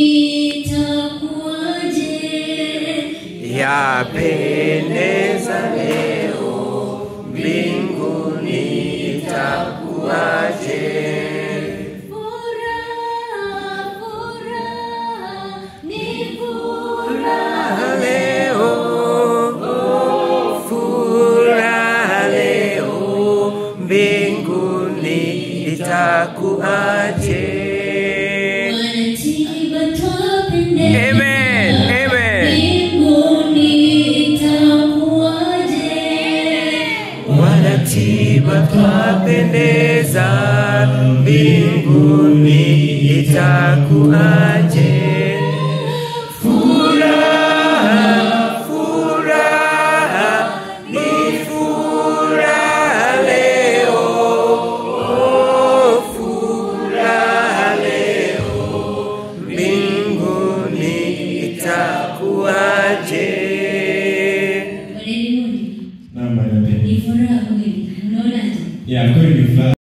itakuwaje? Yapendeza leo mbinguni itakuwaje? Furaha, furaha, ni furaha. Furaha leo, furaha leo mbinguni itakuwaje? Wanatiba twapendeza. Amen, amen. Mbinguni itakuwaje? Wanatiba twapendeza mbinguni itakuwaje? Furaha, furaha, ni furaha leo, oh, furaha leo mbinguni itakuwaje? Waleluni, Naam, Bwana Pendo. ni furaha kweli. Unaonaje? Ya kweli ni furaha.